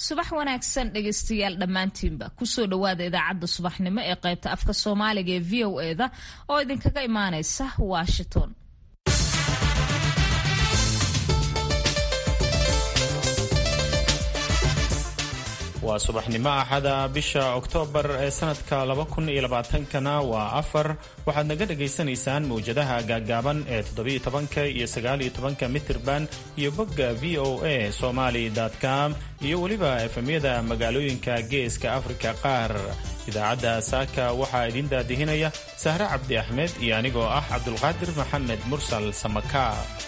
subax wanaagsan dhegaystayaal dhammaantiinba kusoo dhowaada idaacadda subaxnimo ee qaybta afka soomaaliga ee v o eda oo idinkaga imaanaysa washington waa subaxnimo axada bisha oktoobar ee sanadka kana waa afar waxaad naga dhagaysanaysaan mawjadaha gaaggaaban ee todobayotobanka iyo sagaaliyo tobanka mitirban iyo bogga v o a somaly com iyo weliba efemyada magaalooyinka geeska afrika qaar idaacadda saaka waxaa idin daadihinaya sahre cabdi axmed iyo anigoo ah cabdulqaadir maxamed mursal samaka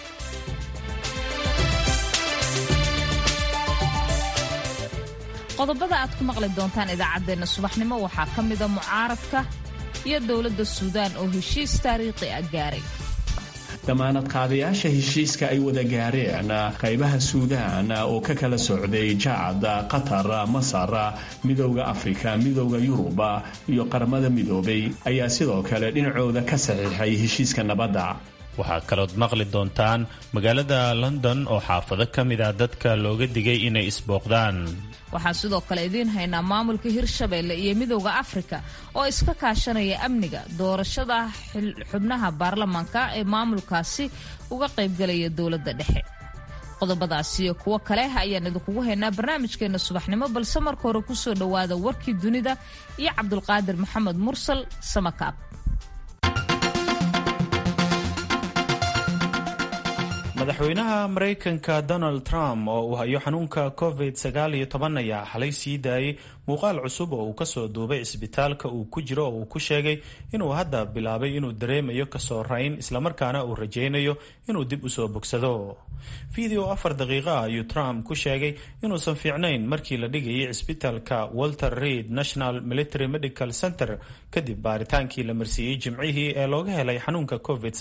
qodobada aad ku maqli doontaan idaacaddeenna subaxnimo waxaa ka mida mucaaradka iyo dowladda suudaan oo heshiis taariikhi ah gaaray damaanad qaadayaasha heshiiska ay wada gaareen qaybaha suudaan oo ka kala socday jacad qatar masar midowda afrika midowda yuruba iyo qaramada midoobay ayaa sidoo kale dhinacooda ka saxiixay heshiiska nabadda waxaa kalood maqli doontaan magaalada london oo xaafado ka mid a dadka looga digay inay isbooqdaan waxaan sidoo kale idiin haynaa maamulka hirshabeelle iyo midowda afrika oo iska kaashanaya amniga doorashada xubnaha baarlamaanka ee maamulkaasi uga qaybgalaya dowladda dhexe qodobadaasi iyo kuwo kale ayaan idinkugu haynaa barnaamijkeenna subaxnimo balse marka hore kusoo dhowaada warkii dunida iyo cabdulqaadir maxamed mursal samakaab madaxweynaha maraykanka donald trump oo uu hayo xanuunka covid ayaa xalay sii daayay muuqaal cusub oo uu kasoo duubay cisbitaalka uu ku jiro oo uu ku sheegay inuu hadda bilaabay inuu dareemayo kasoo rayn islamarkaana uu rajaynayo inuu dib usoo bogsado video afar daqiiqa ah ayuu trump ku sheegay inuusan fiicnayn markii la dhigayay cisbitaalka walter reid national military medical center kadib baaritaankii la marsiiyey jimcihii ee looga helay xanuunka covid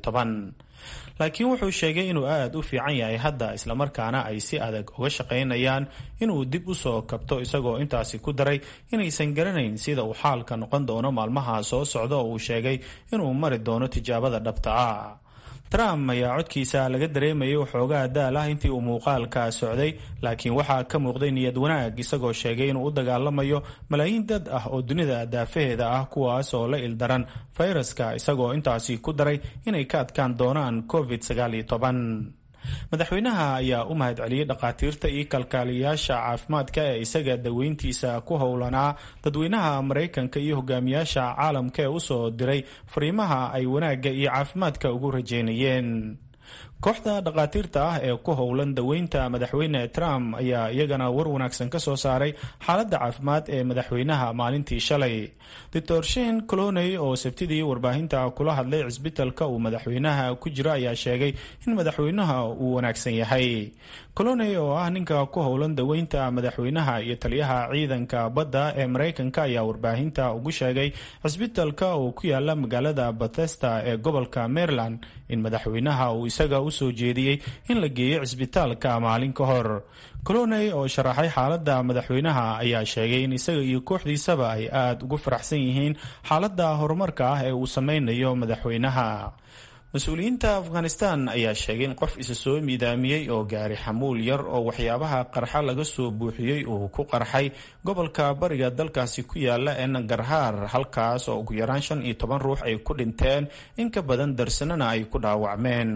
laakiin wuxuu sheegay inuu aada u fiican yahay hadda islamarkaana ay si adag uga shaqaynayaan inuu dib u soo kabto isagoo intaasi ku daray inaysan garanayn sida uu xaalka noqon doono maalmaha soo socda oo uu sheegay inuu mari doono tijaabada dhabta ah trump ayaa codkiisa laga dareemayay waxoogaa daal ah intii uu muuqaalka socday laakiin waxaa ka muuqday niyad wanaag isagoo sheegay inuu u dagaalamayo malaayiin dad ah oo dunida daafaheeda ah kuwaas oo la ildaran fayraska isagoo intaasi ku daray inay ka adkaan doonaan covid madaxweynaha ayaa u mahad celiyey dhakhaatiirta iyo kalkaaliyayaasha caafimaadka ee isaga daweyntiisa ku howlanaa dadweynaha maraykanka iyo hogaamiyaasha caalamka ee usoo diray fariimaha ay wanaagga iyo caafimaadka ugu rajeynayeen kooxda dhakhaatiirta ah ee ku howlan daweynta madaxweyne trump ayaa iyagana war wanaagsan ka soo saaray xaaladda caafimaad ee madaxweynaha maalintii shalay doctor shen coloney oo sabtidii warbaahinta kula hadlay cisbitalka uu madaxweynaha ku jiro ayaa sheegay in madaxweynaha uu wanaagsan yahay coloney oo ah ninka ku howlan daweynta madaxweynaha iyo taliyaha ciidanka badda ee maraykanka ayaa warbaahinta ugu sheegay cisbitalka oo ku yaala magaalada bathesta ee gobolka maryland in madaxweynaha uu isaga usoo jeediyey in la geeyo cisbitaalka maalin ka hor coloney oo sharaxay xaaladda madaxweynaha ayaa sheegay in isaga iyo kooxdiisaba ay aada ugu faraxsan yihiin xaaladda horumarka ah ee uu sameynayo madaxweynaha mas-uuliyiinta afghanistan ayaa sheegay in qof isa soo miidaamiyey oo gaari xamuul yar oo waxyaabaha qarxa laga soo buuxiyey uu ku qarxay gobolka bariga dalkaasi ku yaala ee nangarhaar halkaas oo ugu yaraan shan iyo toban ruux ay ku dhinteen in ka badan darsanana ay ku dhaawacmeen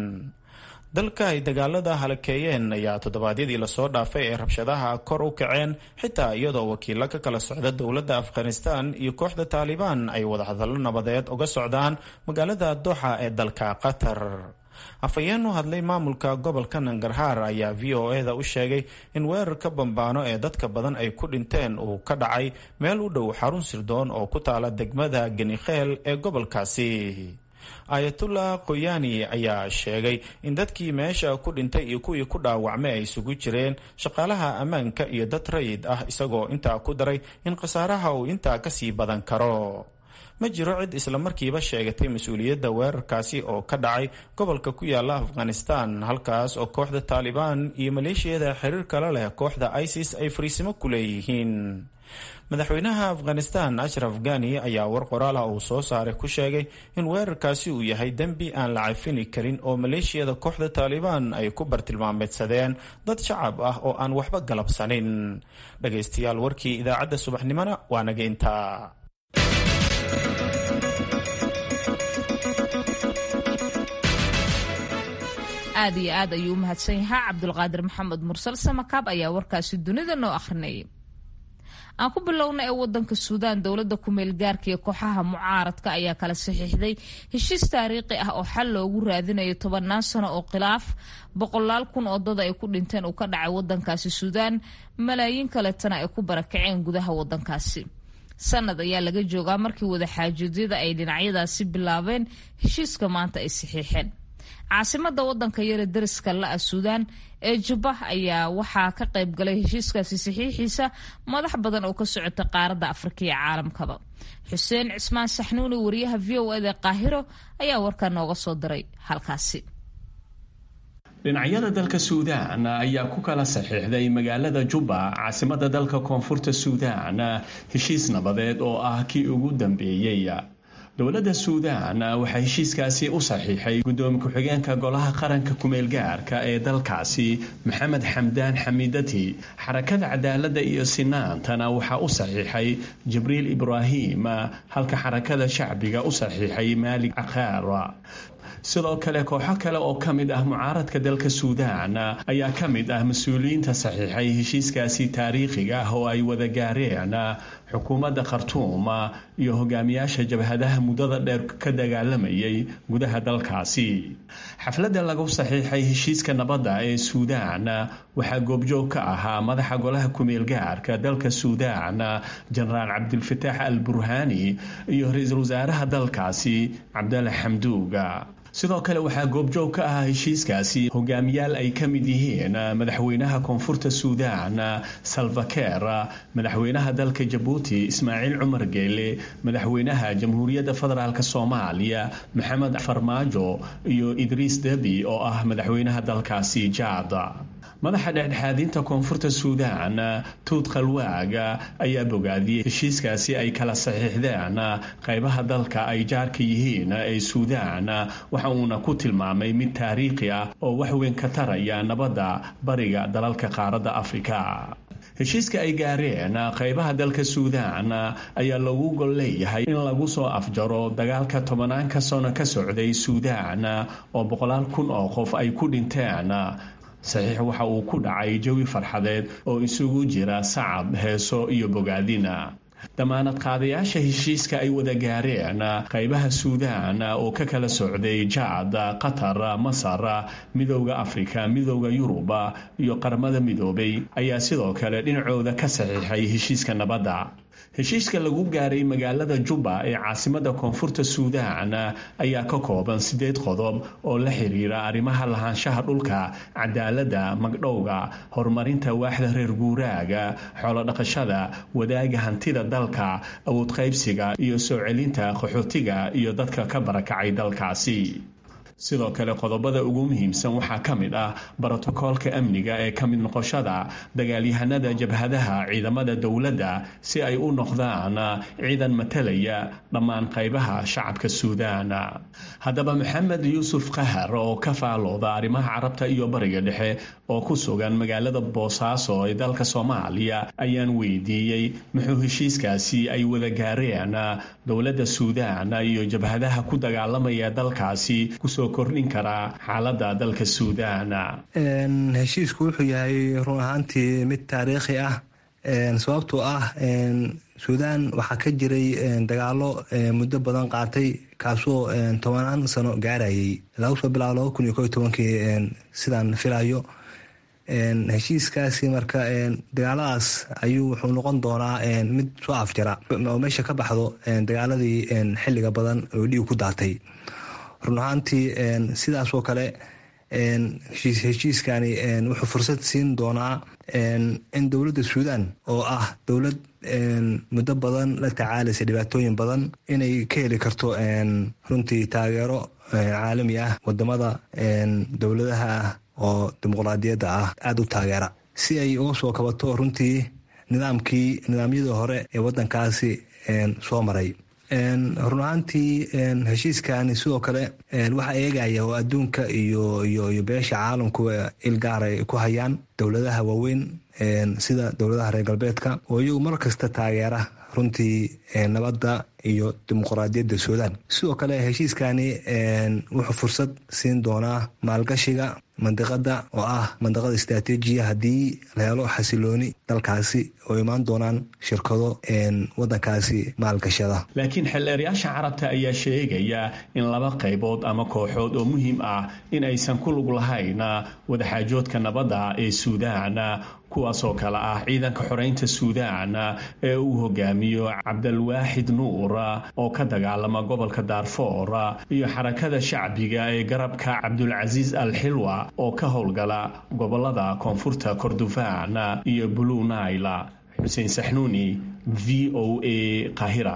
dalka ay dagaalada halakeeyeen ayaa toddobaadyadii lasoo dhaafay ee rabshadaha kor u kaceen xitaa iyadoo wakiilo ka kala socda dowladda afghanistan iyo kooxda taalibaan ay wadahadallo nabadeed uga socdaan magaalada doxa ee dalka qatar afhayeen u hadlay maamulka gobolka nangarhaar ayaa v o e da u sheegay in weerarka bambaano ee dadka badan ay ku dhinteen uu ka dhacay meel u dhow xarun sirdoon oo ku taala degmada genikheel ee gobolkaasi ayatullah qoyani ayaa sheegay in dadkii meesha ku dhintay iyo kuwii ku dhaawacmay ay isugu jireen shaqaalaha ammaanka iyo dad rayid ah isagoo intaa ku daray in khasaaraha uu intaa kasii badan karo ma jiro cid islamarkiiba sheegatay mas-uuliyadda weerarkaasi oo ka dhacay gobolka ku yaala afghanistan halkaas oo kooxda taalibaan iyo maleeshiyada xiriir kala leh kooxda isis ay fariisimo ku leeyihiin madaxweynaha afghanistan ashraf gani ayaa war qoraala uu soo saaray ku sheegay in weerarkaasi uu yahay dembi aan la cafini karin oo maleeshiyada kooxda taalibaan ay ku bartilmaameedsadeen dad shacab ah oo aan waxba galabsanin dhagaystayaal warkii idaacadda subaxnimona waa naga intaa aad iyo aad ayuu u mahadsan yahaa cabdulqaadir maxamed mursal samakaab ayaa warkaasi dunida noo akhrinayay aan ku bilowna ee wadanka suudaan dowladda kumeel gaarka iyo kooxaha mucaaradka ayaa kala saxiixday heshiis taariikhi ah oo xal loogu raadinayo tobannaan sano oo khilaaf boqolaal kun oo dad ay ku dhinteen uu ka dhacay wadankaasi suudaan malaayiin kaletana ay ku barakaceen gudaha wadankaasi sanad ayaa laga joogaa markii wadaxaajoedyada ay dhinacyadaasi bilaabeen heshiiska maanta ay saxiixeen caasimada wadanka yare dariska la-a suudaan ee jubba ayaa waxaa ka qayb galay heshiiskaasi saxiixiisa madax badan oo ka socota qaaradda afrika iyo caalamkaba xuseen cismaan saxnuuni wariyaha v o eda qaahiro ayaa warkaa nooga soo diray halkaasi dhinacyada dalka suudaan ayaa ku kala saxiixday magaalada jubba caasimada dalka koonfurta suudaan heshiis nabadeed oo ah kii ugu dambeeyey dowladda suudaan waxaa heshiiskaasi u saxiixay guddoomiye ku-xigeenka golaha qaranka kumeelgaarka ee dalkaasi maxamed xamdaan xamiidati xarakada cadaaladda iyo sinaantana waxaa u saxiixay jibriil ibraahim halka xarakada shacbiga u saxiixay maalig cakaara sidoo kale kooxo kale oo ka mid ah mucaaradka dalka suudaan ayaa ka mid ah mas-uuliyiinta saxiixay heshiiskaasi taariikhiga ah oo ay wada gaareen xukuumadda khartuum iyo hogaamiyaasha jabhadaha muddada dheer ka dagaalamayay gudaha dalkaasi xafladda lagu saxiixay heshiiska nabadda ee suudaan waxaa goobjoog ka ahaa madaxa golaha kumeelgaarka dalka suudaan jenaraal cabdilfataax al burhaani iyo ra-iisul wasaaraha dalkaasi cabdalla xamduuga sidoo kale waxaa goobjoog ka ahaa heshiiskaasi hogaamiyaal ay ka mid yihiin madaxweynaha koonfurta suudaan salvakeer madaxweynaha dalka jabuuti ismaaciil cumar geele madaxweynaha jamhuuriyadda federaalk soomaaliya maxamed farmaajo iyo idriis debi oo ah madaxweynaha dalkaasi jaad madaxa dhexdhexaadinta koonfurta suudaan tuud khalwaaga ayaa bogaadiyey heshiiskaasi ay kala saxiixdeen qaybaha dalka ay jaarka yihiin ee suudaan waxa uuna ku tilmaamay mid taariikhi ah oo wax weyn ka taraya nabadda bariga dalalka qaaradda afrika heshiiska ay gaareen qaybaha dalka suudaan ayaa lagu gol leeyahay in lagu soo afjaro dagaalka tobanaanka sano ka socday suudaan oo boqolaal kun oo qof ay ku dhinteen saxiix waxa uu ku dhacay jawi farxadeed oo isugu jira sacab heeso iyo bogaadina damaanad qaadayaasha heshiiska ay wada gaareen qaybaha suudaan oo ka kala socday jaad qatar masar midowda afrika midowda yuruba iyo qaramada midoobay ayaa sidoo kale dhinacooda ka saxiixay heshiiska nabadda heshiiska lagu gaaray magaalada jubba ee caasimada koonfurta suudaan ayaa ka kooban sideed qodob oo la xiriira arrimaha lahaanshaha dhulka cadaaladda magdhowga horumarinta waaxda reer guuraaga xoolodhaqashada wadaaga hantida dalka awood qaybsiga iyo soo celinta qaxootiga iyo dadka ka barakacay dalkaasi sidoo kale qodobada ugu muhiimsan waxaa ka mid ah brotokoolka amniga ee ka mid noqoshada dagaalyahanada jabhadaha ciidamada dowladda si ay u noqdaan ciidan matalaya dhammaan qaybaha shacabka suudaan haddaba maxamed yuusuf qahar oo ka faalooda arrimaha carabta iyo bariga dhexe oo ku sugan magaalada boosaaso ee dalka soomaaliya ayaan weydiiyey muxuu heshiiskaasi ay wada gaareen dowladda suudaan iyo jabhadaha ku dagaalamaya dalkaasi kusoo kordhin karaa xaalada dalka suudaan heshiisku wuxuu yahay run ahaantii mid taariikhi ah sababtoo ah suudaan waxaa ka jiray dagaalo muddo badan qaatay kaasoo tobanaan sano gaarayay laga soo bilaabo laba kun iyo ko iyo tobankii sidaan filayo heshiiskaasi marka dagaaladaas ayuu wuxuu noqon doonaa mid soo afjara oo meesha ka baxdo dagaaladii xilliga badan oo dhiig ku daatay run ahaantii sidaasoo kale heshiiskani wuxuu fursad siin doonaa in dowladda suudaan oo ah dowlad muddo badan la tacaalaysa dhibaatooyin badan inay ka heli karto runtii taageero caalami ah wadamada dowladaha ah oo dimuqraadiyadda ah aada u taageera si ay uga soo kabato runtii nidaamkii nidaamyadii hore ee wadankaasi soo maray run ahaantii heshiiskani sidoo kale waxaa eegaya oo adduunka iyo iyo beesha caalamku il gaaray ku hayaan dowladaha waaweyn sida dowladaha reer galbeedka oo iyagu mar kasta taageera runtii nabadda iyo dimuqraadiyadda suudaan sidoo kale heshiiskani wuxuu fursad siin doonaa maalgashiga mandiqada oo ah mandiqada istraatiijiya haddii la helo xasilooni dalkaasi oo imaan doonaan shirkado wadankaasi maalgashada laakiin xeelleerayaasha carabta ayaa sheegaya in laba qaybood ama kooxood oo muhiim ah in aysan ku lug lahayn wadaxaajoodka nabadda ee suudaan kuwaasoo kale ah ciidanka xoreynta suudaan ee uu hogaamiyo cabdalwaaxid nuur oo ka dagaalama gobolka daarfoor iyo xarakada shacbiga ee garabka cabdulcasiis al xilwa oo ka howlgala gobolada koonfurta kordofaan iyo blue naila xuseen saxnuuni v o a qahira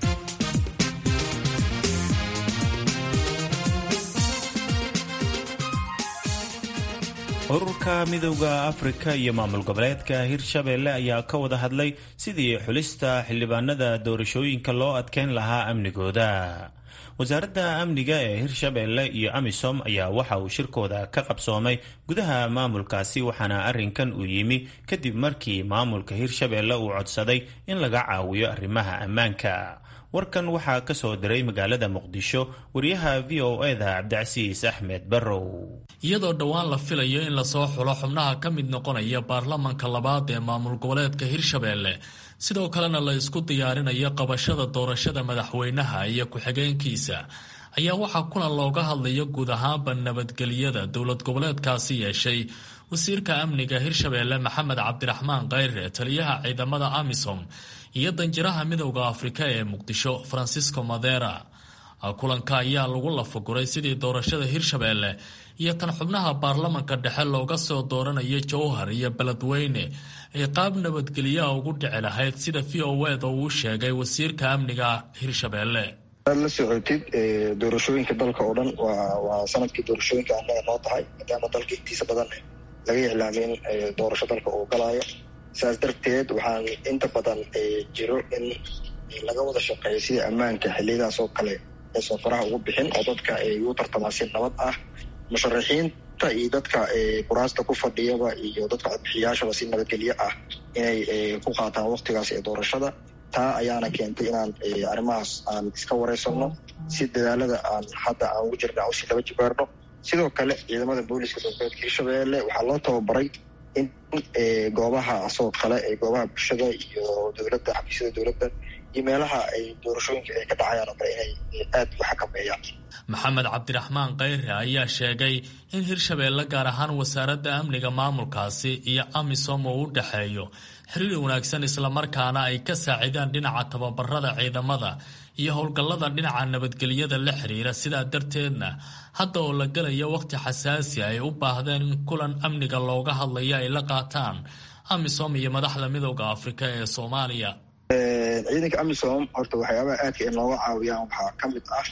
ururka midowda afrika iyo maamul goboleedka hirshabeelle ayaa ka wada hadlay sidii xulista xildhibaanada doorashooyinka loo adkeyn lahaa amnigooda wasaaradda amniga ee hirshabeelle iyo amisom ayaa waxa uu shirkooda ka qabsoomay gudaha maamulkaasi waxaana arrinkan uu yimi kadib markii maamulka hirshabeelle uu codsaday in laga caawiyo arrimaha ammaanka warkan waxaa ka soo diray magaalada muqdisho wariyaha v o eda cabdicasiis axmed barrow iyadoo dhowaan la filayo in lasoo xulo xubnaha ka mid noqonaya baarlamanka labaad ee maamul goboleedka hirshabeelle sidoo kalena la isku diyaarinayo qabashada doorashada madaxweynaha iyo ku-xigeenkiisa ayaa waxaa kulan looga hadlayo guud ahaanba nabadgelyada dowlad goboleedkaasi yeeshay wasiirka amniga hirshabeelle maxamed cabdiraxmaan khayre taliyaha ciidamada amisom iyo danjiraha midowda afrika ee muqdisho francisco madera kulanka ayaa lagu lafaguray sidii doorashada hirshabeelle iyo tan xubnaha baarlamanka dhexe looga soo dooranayo jowhar iyo beledweyne ay qaab nabadgelyaha ugu dhici lahayd sida v o eda uu sheegay wasiirka amniga hirshabeelle aad la socotid doorashooyinka dalka oo dhan waa sanadkii doorashooyinka annaga noo tahay maadaama dalka intiisa badan laga iclaamay in doorasho dalka uu galaayo saas darteed waxaan inta badan jiro in laga wada shaqeeyo sida ammaanka xiliyadaas oo kale aysan faraha ugu bixin oo dadka ay u tartamaan si nabad ah musharaxiinta iyo dadka kuraasta ku fadhiyaba iyo dadka codbixiyaashaba si nabadgelyo ah inay ku qaataan waktigaas ee doorashada taa ayaana keentay inaan arrimahaas aan iska wareysano si dadaalada aan hadda aan ugu jirna usi laba jibaarno sidoo kale ciidamada booliska dowladeedka hirshabeelle waxaa loo tababaray in goobaha asoo kale ee goobaha bulshada iyo dowladda xafiisyada dowladda iyo meelaha ay doorashooyinka ay ka dhacayaan oo kale inay aad u xakameeyaan maxamed cabdiraxmaan khayre ayaa sheegay in hirshabeelle gaar ahaan wasaaradda amniga maamulkaasi iyo amisom uu u dhexeeyo xiriir wanaagsan islamarkaana ay ka saacidaan dhinaca tababarada ciidamada iyo howlgallada dhinaca nabadgelyada la xiriira sidaa darteedna hadda oo la gelayo wakhti xasaasi ay u baahdeen in kulan amniga looga hadlayo ay la qaataan amisom iyo madaxda midowda afrika ee soomaaliya ciidanka amisom horta waxyaabaha aadka ay nooga caawiyaan waxaa ka mid ah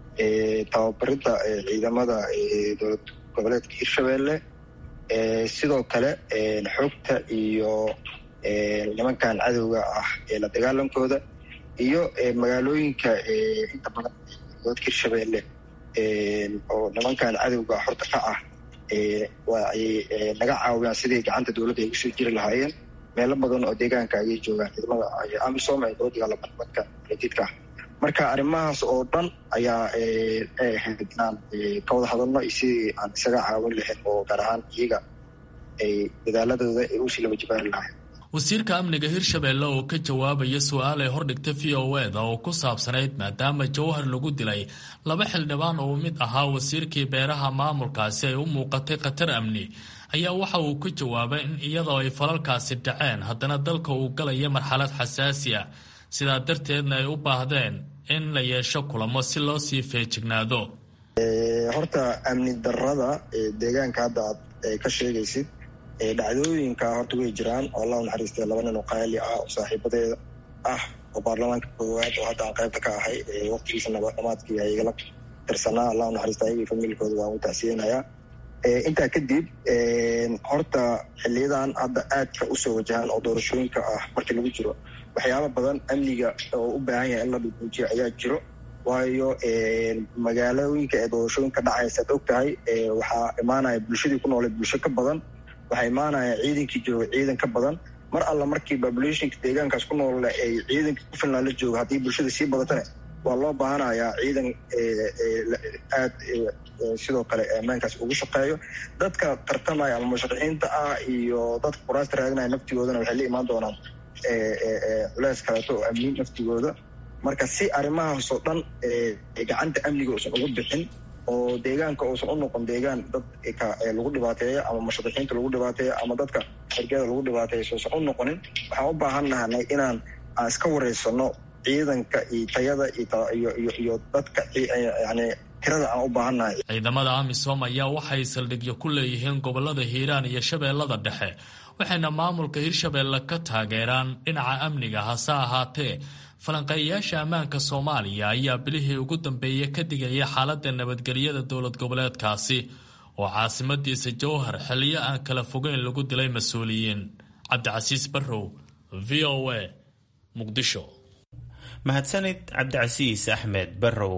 tababaridda ciidamada dowlad goboleedka hirshabeelle sidoo kale xogta iyo nimankan cadowga ah ee la dagaalankooda iyo magaalooyinka inta badan goboleedka hirshabeelle oo nimankan cadowga horta ka ah waa ay naga caawiyaan sidii gacanta dowladda ay usoo jiri lahaayeen meelo badan oo deegaanka ayay joogaan ciidamada amisom ee dowladda gaalabadka jidka marka arrimahaas oo dhan ayaa ahayd inaan ka wada hadalno iyo sidii aan isaga caawin lahayn oo gaar ahaan iyaga ay dadaaladooda ay usii laba jibaari lahayn wasiirka amniga hirshabeelle oo ka jawaabaya su-aal ay hordhigta v o eda oo ku saabsanayd maadaama jowhar lagu dilay laba xildhibaan oo mid ahaa wasiirkii beeraha maamulkaasi ay u muuqatay khatar amni ayaa waxa uu ka jawaabay in iyadoo ay falalkaasi dhaceen haddana dalka uu galaya marxalad xasaasi ah sidaa darteedna ay u baahdeen in la yeesho kulamo si loo sii feejignaado horta amni darada deegaanka hadda aad ka sheegaysid dhacdooyinka horta way jiraan oo allah naxariistay laba nin oo qaali ah oo saaxiibadeeda ah oo baarlamaanka koowaad oo hadda aan qaybta ka ahay waqtigiisa nabadhamaadkii ay igala tirsanaa allah naxariista ayagii familkooda waan u tacsiyeynayaa intaa kadib horta xiliyadan hadda aadka usoo wajahan oo doorashooyinka ah markii lagu jiro waxyaaba badan amniga oo u baahan yahay in la dhuguujiyo ayaa jiro waayo magaalooyinka ee doorashooyinka dhacaysa ad og tahay waxaa imaanaya bulshadii ku noolay bulsho ka badan waxaa imaanaya ciidankii jooga ciidan ka badan mar alla markii populationka deegaankaas ku nool ay ciidanka ku filnaan la jooga haddii bulshada sii badatane waa loo baahanayaa ciidan aad sidoo kale ammaankaas ugu shaqeeyo dadka tartamaya ama musharaxiinta ah iyo dadka kuraasta raadinaya naftigoodana waxay la imaan doonaan culeys kaleeto oo amniin naftigooda marka si arrimahaasoo dhan gacanta amniga uusan ugu bixin oo deegaanka uusan u noqon deegaan dadka lagu dhibaateeyo ama musharaxiinta lagu dhibaateeyo ama dadka xergada lagu dhibaateeyo sousan u noqonin waxaan u baahan nahanay inaan aan iska wareysano ciidanka iyo tayada iyo dadka yani tirada aan u baahannahay ciidamada amisom ayaa waxay saldhigyo ku leeyihiin gobolada hiiraan iyo shabeellada dhexe waxayna maamulka hirshabeelle ka taageeraan dhinaca amniga hase ahaatee falanqeeyayaasha ammaanka soomaaliya ayaa bilihii ugu dambeeyey ka digaya xaaladda nabadgelyada dowlad goboleedkaasi oo caasimadiisa jowhar xilliyo aan kala fogeyn lagu dilay mas-uuliyiin cabdicasiis barrow v o a muqdisho mahadsanid cabdicasiis axmed barrow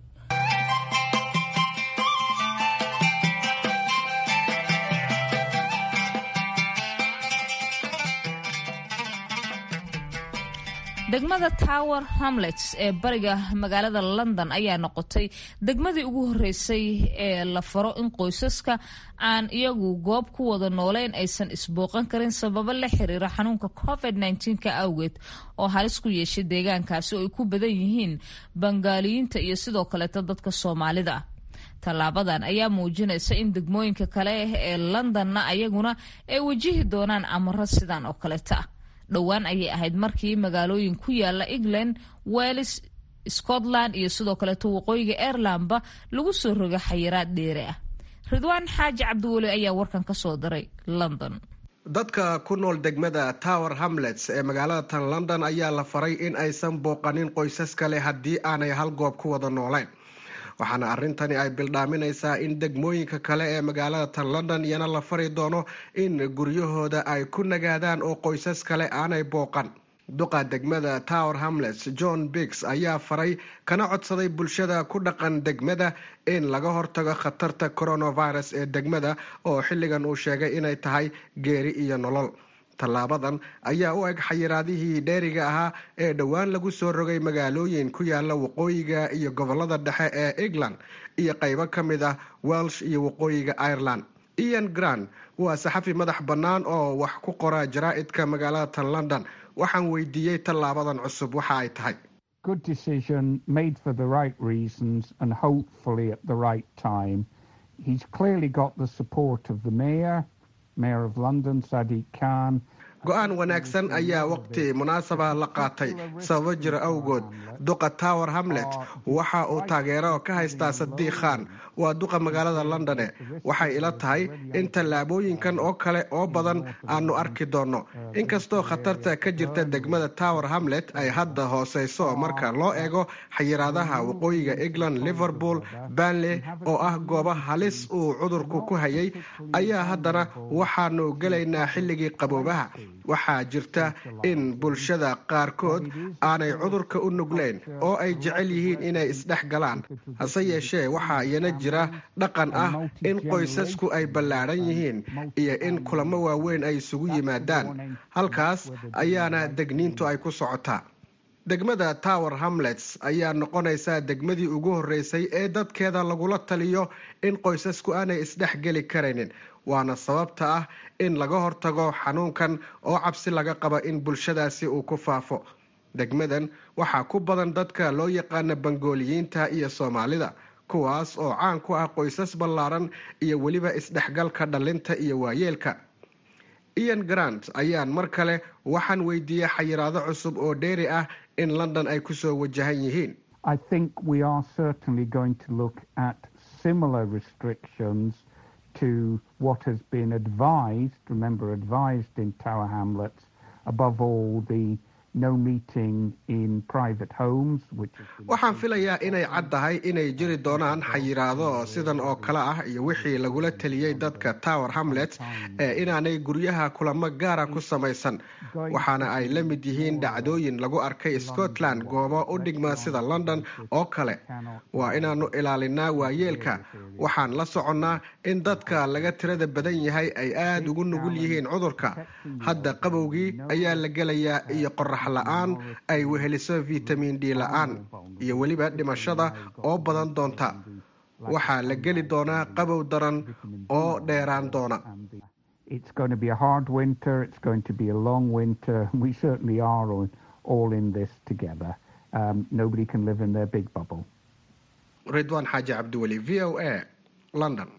degmada tower hamlets ee bariga magaalada london ayaa noqotay degmadii ugu horeysay ee la faro in qoysaska aan iyagu goob ku wada nooleyn aysan isbooqan karin sababo la xiriira xanuunka covid ka awgeed oo halis ku yeeshay deegaankaasi oo ay ku badan yihiin bangaaliyiinta iyo sidoo kaleeto dadka soomaalida ah tallaabadan ayaa muujinaysa in degmooyinka kale ee londonna ayaguna ay wajihi doonaan amaro sidan oo kaleeta ah dhowaan ayay ahayd markii magaalooyin ku yaala england wales scotland iyo sidoo kaleeto waqooyiga airelandba lagu soo roga xayiraad dheere ah ridwaan xaaji cabdiweli ayaa warkan ka soo diray london dadka ku nool degmada tower hamlets ee magaalada tan london ayaa la faray in aysan booqanin qoysas kale haddii aanay hal goob ku wada nooleyn waxaana arrintani ay bildhaaminaysaa in degmooyinka kale ee magaalada tan london iyana la fari doono in guryahooda ay ku nagaadaan oo qoysas kale aanay booqan duqa degmada tower hamlets john biggs ayaa faray kana codsaday bulshada ku dhaqan degmada in laga hortago khatarta coronavirus ee degmada oo xilligan uu sheegay inay tahay geeri iyo nolol tallaabadan ayaa u eg xayiraadihii dheeriga ahaa ee dhowaan lagu soo rogay magaalooyin ku yaala waqooyiga iyo gobolada dhexe ee england iyo qaybo ka mid ah welsh iyo waqooyiga ireland ian grant waa saxafi madax bannaan oo wax ku qora jaraa'idka magaalada tan london waxaan weydiiyey tallaabadan cusub waxa ay tahay good decision made for the right reasons and hopefully at the right time he's clearly got the support of the mayor mayor of london sadiq khan go-aan wanaagsan ayaa waqti munaasaba la qaatay sababo jira awgood duqa tower hamlet waxa uu taageero ka haystaa sadiiq khan waa duqa magaalada londone waxay ila tahay in tallaabooyinkan oo kale oo badan aanu arki doonno inkastoo khatarta ka jirta degmada tower hamlet ay hadda hooseyso marka loo eego xayiraadaha waqooyiga england liverpool banley oo ah goobo halis uu cudurku ku hayay ayaa haddana waxaanu gelaynaa xilligii qaboobaha waxaa jirta in bulshada qaarkood aanay cudurka u nugleyn oo ay jecel yihiin inay isdhex galaan hase yeeshee waxaa iyana jira dhaqan ah in qoysasku ay ballaadhan yihiin iyo in kulamo waaweyn ay isugu yimaadaan halkaas ayaana degniintu ay ku socotaa degmada tower hamlets ayaa noqonaysaa degmadii ugu horreysay ee dadkeeda lagula taliyo in qoysasku aanay isdhex geli karaynin waana sababta ah in laga hortago xanuunkan oo cabsi laga qaba in bulshadaasi uu ku faafo degmadan waxaa ku badan dadka loo yaqaana bangooliyiinta iyo soomaalida kuwaas oo caan ku ah qoysas ballaaran iyo weliba isdhexgalka dhallinta iyo waayeelka ian grant ayaan mar kale waxaan weydiiyey xayiraado cusub oo dheeri ah in london ay kusoo wajahan yihiin to what has been advised, remember advised in Tower Hamlets, above all the waxaan filayaa inay cad tahay inay jiri doonaan xayiraado sidan oo kale ah iyo wixii lagula teliyey dadka tower hamlet ee inaanay guryaha kulamo gaara ku samaysan waxaana ay la mid yihiin dhacdooyin lagu arkay scotland goobo u dhigma sida london oo kale waa inaanu ilaalinaa waayeelka waxaan la soconnaa in dadka laga tirada badan yahay ay aada ugu nugul yihiin cudurka hadda qabowgii ayaa la gelayaa iyo qorax la-aan ay weheliso vitamin d la-aan iyo weliba dhimashada oo badan doonta waxaa la geli doonaa qabow daran oo dheeraan doona ridwan xaaji cabdiweli v o a london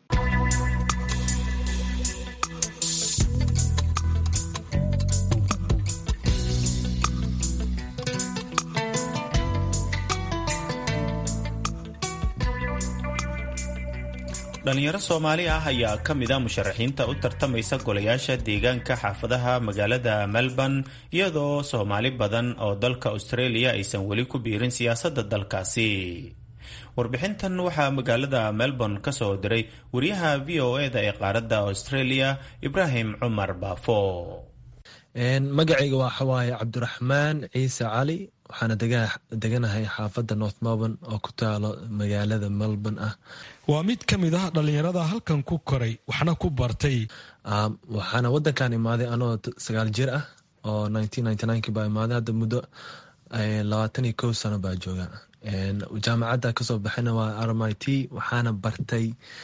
dhalinyaro soomaali ah ayaa ka mid a musharaxiinta u tartamaysa golayaasha deegaanka xaafadaha magaalada melbourne iyadoo soomaali badan oo dalka australia aysan weli ku biirin siyaasadda dalkaasi warbixintan waxaa magaalada melbourne ka soo diray wariyaha v o e-da ee qaaradda australia ibraahim cumar baafo magacayga waxawaaye cabdiraxmaan ciise cali waxaana deganahay xaafadda north melbourne oo ku taalo magaalada melbourne ah waa mid ka mid ah dhallinyarada halkan ku koray waxna ku bartay waxaana wadankan imaaday anoo sagaal jir ah oo baa imaaday hadda muddo labaatan iyo kow sano baa jooga jaamacadda kasoo baxayna waa r m i t waxaana bartay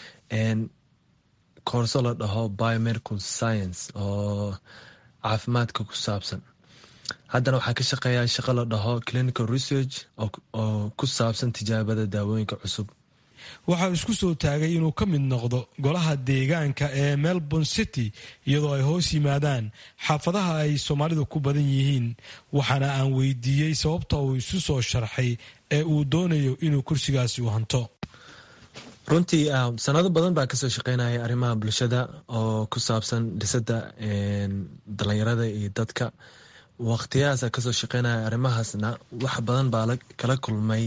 koorso la dhaho biomedical science oo caafimaadka ku saabsan haddana waxaa ka shaqeeyaa shaqo la dhaho clinical research oo ku saabsan tijaabada daawooyinka cusub waxaa isku soo taagay inuu ka mid noqdo golaha deegaanka ee melbourne city iyadoo ay hoos yimaadaan xaafadaha ay soomaalidu ku badan yihiin waxaana aan weydiiyey sababta uu isu soo sharxay ee uu doonayo inuu kursigaasi u hanto runtii sanado badan baa kasoo shaqeynaya arrimaha bulshada oo ku saabsan dhisada dhallinyarada iyo dadka waqtiyahaasa kasoo shaqeynaya arrimahaasna wax badan baa kala kulmay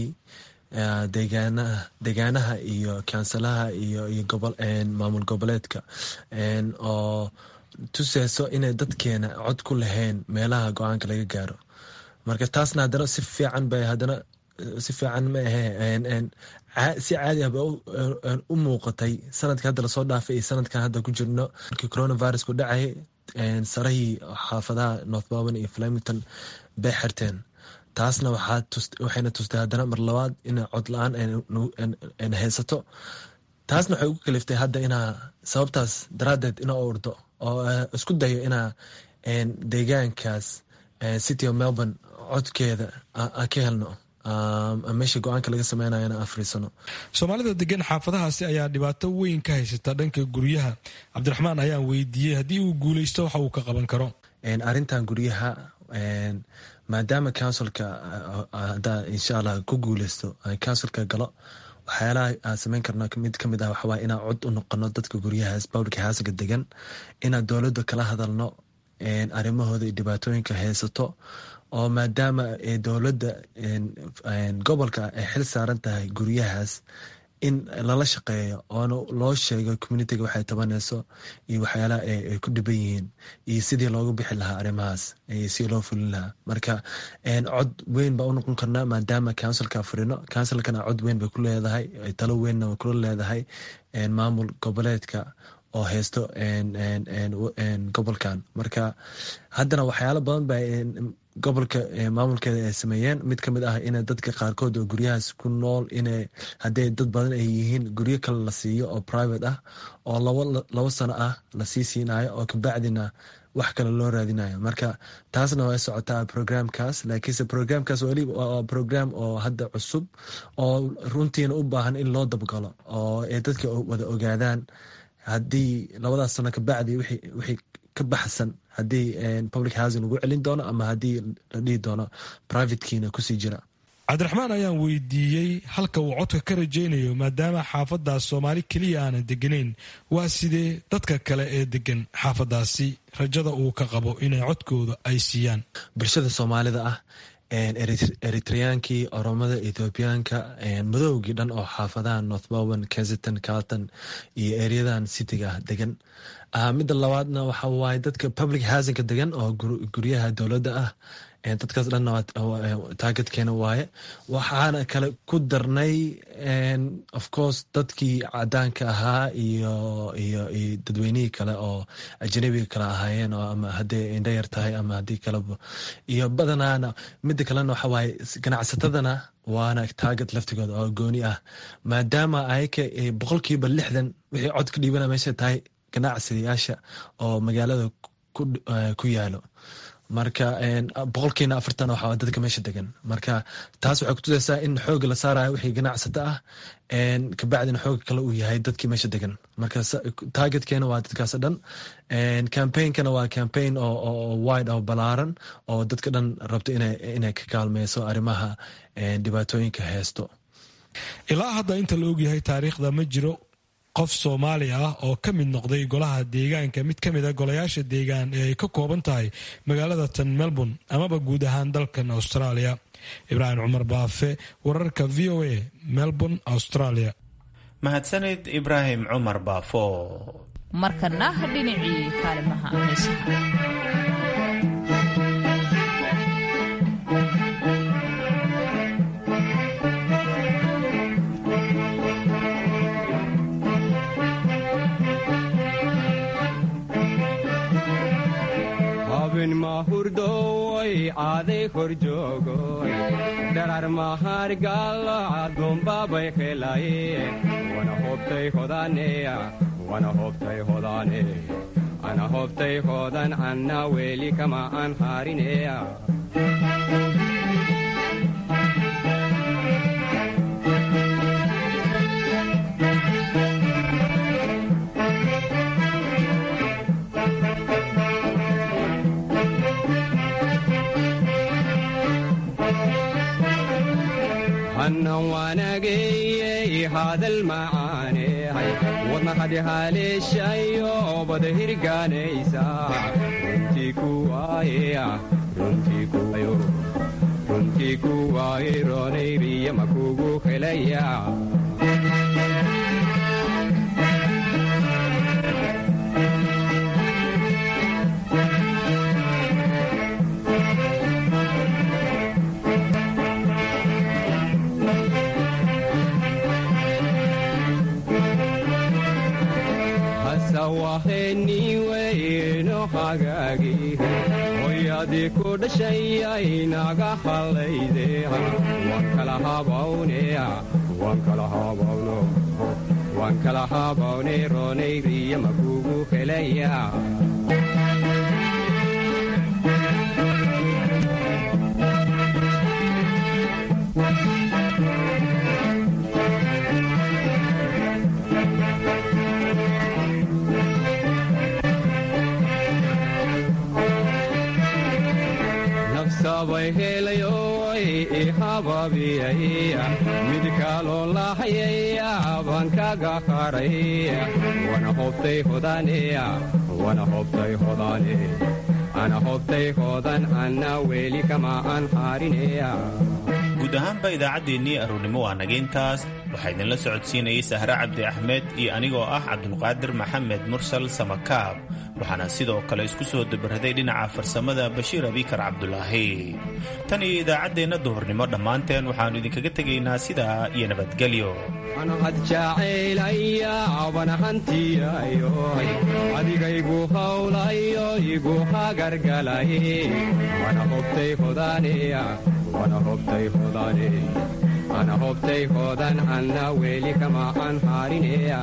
deegaanaha iyo kansalaha iyo maamul goboleedka oo tuseyso inay dadkeena cod ku lahayn meelaha go-aanka laga gaaro marka taasna haddana si fiican bay haddana si fiican ma ahe si caadi ah ba u muuqatay sanadka hadda lasoo dhaafay iyo sanadkan hadda ku jirno markii coronavirusku dhacay sarahii xaafadaha north melbourne iyo flemington bay xirteen taasna waxayna tustay haddana mar labaad ina cod la-aan ayna haysato taasna waxay ugu kaliftay hadda inaa sababtaas daraaddeed inaa urdo oo isku dayo inaa deegaankaas city of melbourne codkeeda ka helno meesha go-aanka laga sameynaya inaan afriisano soomaalida degan xaafadahaasi ayaa dhibaato weyn ka haysata dhanka guryaha cabdiraxmaan ayaan weydiiyey haddii uu guuleysto waxa uu ka qaban karo arrintan guryaha maadaama counsilka haddaa insha allah ku guuleysto counsilka galo waxyaalaha aan sameyn karno mid kamid ah waxawaa inaan cod u noqono dadka guryahaas public housega degan inaan dowladda kala hadalno arrimahooda iyo dhibaatooyinka haysato oo maadaama dowladda gobolka ay xil saaran tahay guryahaas in lala shaqeeyo oona loo sheego communitiga waxay tabanayso iyo waxyaalaha ay ku dhiban yihiin iyo sidii loogu bixi lahaa arrimahaas iyo sidii loo fulin lahaa marka cod weyn baa u noqon karnaa maadaama counsilka furino counsilkana cod weyn bay ku leedahay talo weynna way kula leedahay maamul goboleedka oo haysto gobolkan marka haddana waxyaalo badan ba gobolka maamulkeeda ay sameeyeen mid kamid ah ina dadka qaarkood oo guryahaas ku nool ina haddii dad badan ay yihiin guryo kale la siiyo oo private ah oo labo sano ah lasii siinayo oo kabacdina wax kale loo raadinayo marka taasna way socotaa programkaas laakiinse programkaas weli waa program oo hadda cusub oo runtiina u baahan in loo dabgalo oo ay dadka wada ogaadaan haddii labadaas sano kabacdi wixii ka baxsan haddii public housing lagu celin doono ama haddii la dhihi doono privatekiina kusii jira cabdiraxmaan ayaan weydiiyey halka uu codka ka rajaynayo maadaama xaafadaas soomaali keliya aanan deganayn waa sidee dadka kale ee degan xaafadaasi rajada uu ka qabo inay codkooda ay siiyaan bulshada soomaalida ah eritreyankii oromada ethoobiyaanka madowgii dhan oo xaafadaha northbowen kensington carlton iyo eryadan cityga ah degan midda labaadna waxa waaye dadka public housingka degan oo guryaha dowladda ah dadkaas dhanna taageedkeena waaye waxaana kale ku darnay of course dadkii cadaanka ahaa iyo iyo iyo dadweynihii kale oo ajnabiga kale ahaayeen oo ama hadday indho yar tahay ama haddii kaleba iyo badanaana midda kalena waxa waaye ganacsatadana waana taaget laftigooda oo gooni ah maadaama ayaka boqolkiiba lixdan wixii cod ka dhiibana meesha tahay ganacsadayaasha oo magaalada ku yaalo marka boqolkiina afartan waxa dadka meesha degan marka taas waxay kutusaysaa in xooga la saarayo wixii ganacsato ah kabacdina xooga kale uu yahay dadkii meesha degan marka targetkeena waa dadkaas dhan campainkana waa campaign oo wide oo balaaran oo dadka dhan rabto inay ka kaalmeyso arrimaha dhibaatooyinka heesto ilaa hadda inta la ogyahay taariikhda ma jiro qof soomaali ah oo ka mid noqday golaha deegaanka mid ka mid a golayaasha deegaan ee ay ka kooban tahay magaalada tan melbourne amaba guud ahaan dalkan australia ibraahim cumar baafe wararka v o a melbourne australia mahadsanid ibraahim cumar baafo markana dhinacii kaalimaha heesaha mahurdoy aaday kor joogoy dharar mahargalo adumbabay helaye wana hobtay hodaneya wana hobtay hodane ana hobtay hodan anna weli kama an harineya hannan waanageyey hadal macaanehay wadna hadhihaleeshayo bada hirgaanaysa runtii kuwaaye runtii kuwaaye roonayriya makugu helaya waheniweyno hagaagihe hoyadii ku dhashayay naga hallayde waan kala habawneya waan kala habawno waan kala habawne roonayriya makugu helaya sabay helayoy ihababiyaya mid kaloo lahayaya baan kaga haray wana hobtay hodaneya wana hobtay hodane ana hobtay hodan anna weli kama aan harineya guud ahaanba idaacaddeenii aroornimo waa naga intaas waxaa idinla socodsiinayay sahre cabdi axmed iyo anigoo ah cabdulqaadir maxamed mursal samakaab waxaana sidoo kale isku soo dabaraday dhinaca farsamada bashiir abikar cabdulaahi tan iyo idaacaddeenna duhurnimo dhammaanteen waxaannu idinkaga tegaynaa sidaa iyo nabadgelyo anahad jacaylaya bana hantiyayo adigaygu hawlayo igu hagargalay wana hobtay hodaneya wana hobtay hodane ana hobtay hodan anna weli kama aan harineya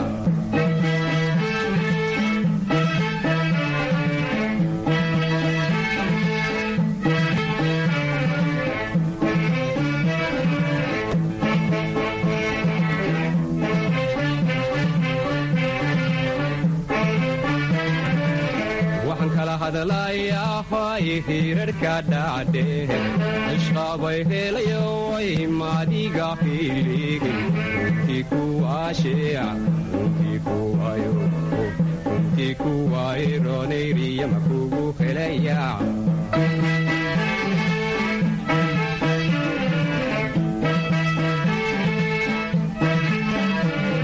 hadlayahay hirarhka dhacdhe ishqabay helayoy madiga hiligin runtii kuwaasheeca runtii kuwayo runtii kuwaironayriyama kugu helayaa